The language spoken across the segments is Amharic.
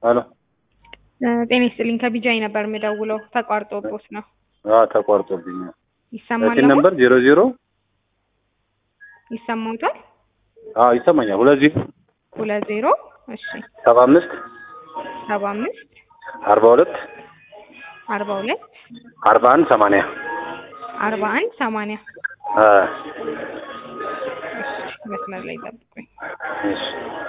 አሎ ጤና ይስጥልኝ ከቢጃይ ነበር የምደውለው ተቋርጦቦት ነው አዎ ተቋርጦብኛል። ይሰማል እቺ ነምበር ዜሮ ዜሮ ይሰማውታል አዎ ይሰማኛል። ሁለት ዜሮ ሁለት ዜሮ እሺ ሰባ አምስት ሰባ አምስት አርባ ሁለት አርባ ሁለት አርባ አንድ ሰማንያ አርባ አንድ ሰማንያ አ እሺ መስመር ላይ ጠብቁኝ እሺ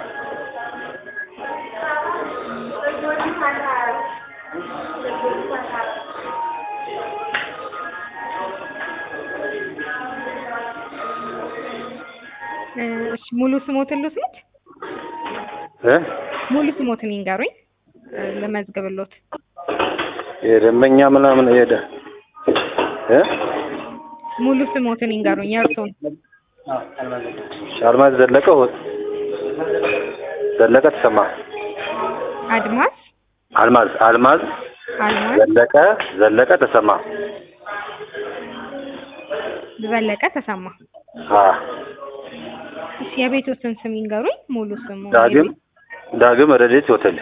እ እሺ ሙሉ ስሞትን ልውሰድ እ ሙሉ ስሞትን ይንገሩኝ እ ልመዝግብሎት የደንበኛ ምናምን ሄደ እ ሙሉ ስሞትን ይንገሩኝ የእርሶን አልማዝ ዘለቀ ሆ- ዘለቀ ተሰማ አድማስ አልማዝ አልማዝ አልማዝ ዘለቀ ዘለቀ ተሰማ ዘለቀ ተሰማ አ እሺ የቤቶትን ስም ይንገሩኝ ሙሉ ስሙ ዳግም ዳግም ረዴት ሆቴል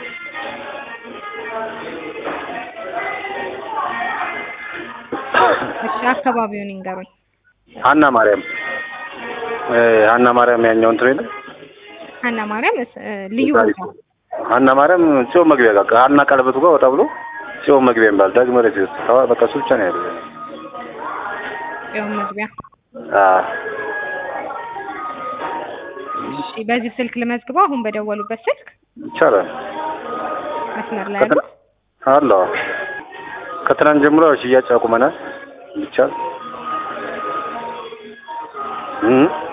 እሺ አካባቢውን ይንገሩኝ ሀና ማርያም እ ሀና ማርያም ያኛው እንትን የለም ሀና ማርያም እስ- እ ልዩ ቦታው ሀና ማርያም ጽዮን መግቢያ ጋር ከሀና ቀለበቱ ጋር ወጣ ብሎ ጽዮን መግቢያ የሚባል ዳግም ረዴት ውስጥ ተዋ በቃ እሱ ብቻ ነው ያለው ጽዮን መግቢያ አ እሺ በዚህ ስልክ ልመዝግበው አሁን በደወሉበት ስልክ ይቻላል መስመር ላይ ያሉ አለ ከትናንት ጀምሮ ያው ሽያጭ አቁመናል ይቻል እ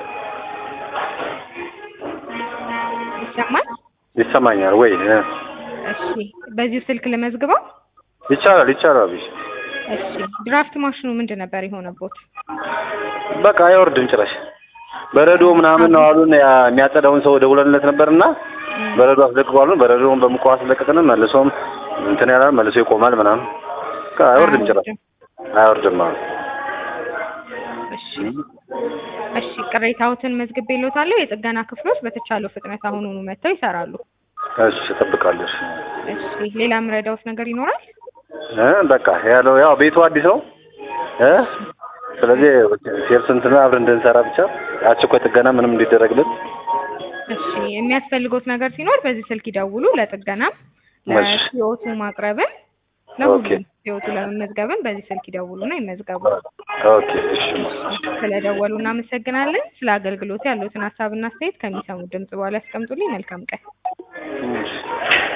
ይሰማል ይሰማኛል ወይ እ እሺ በዚሁ ስልክ ልመዝግበው ይቻላል ይቻላል ብሽ እሺ ድራፍት ማሽኑ ምንድን ነበር የሆነቦት በቃ አይወርድም ጭራሽ በረዶ ምናምን ነው አሉን ያ የሚያጸዳውን ሰው ደውለንለት ነበርና በረዶ አስለቅቋሉን በረዶውን በሙቀው አስለቅቅን መልሶም እንትን ያላል መልሶ ይቆማል ምናምን በቃ አይወርድም ጭራሽ አይወርድም አሉ እሺ እሺ ቅሬታዎትን መዝግቤልዎታለሁ የጥገና ክፍሎች በተቻለው ፍጥነት አሁኑኑ መጥተው ይሰራሉ እሺ እጠብቃለሁ እሺ እሺ ሌላ የምረዳዎት ነገር ይኖራል እ በቃ ያለው ያው ቤቱ አዲስ ነው እ ስለዚህ ሴልስ እንትን አብረን እንድንሰራ ብቻ አስቸኳይ ጥገና ምንም እንዲደረግልን እሺ የሚያስፈልጎት ነገር ሲኖር በዚህ ስልክ ይደውሉ ለጥገናም እሺ። ለሲኦቱ ማቅረብን ኦኬ። ለሁሉም ሲኦቱ ለመመዝገብን በዚህ ስልክ ይደውሉና ይመዝገቡ ኦኬ እሺ ስለደወሉ እናመሰግናለን ስለ አገልግሎት ያሉትን ሀሳብና አስተያየት ከሚሰሙት ድምጽ በኋላ ያስቀምጡልኝ መልካም ቀን እሺ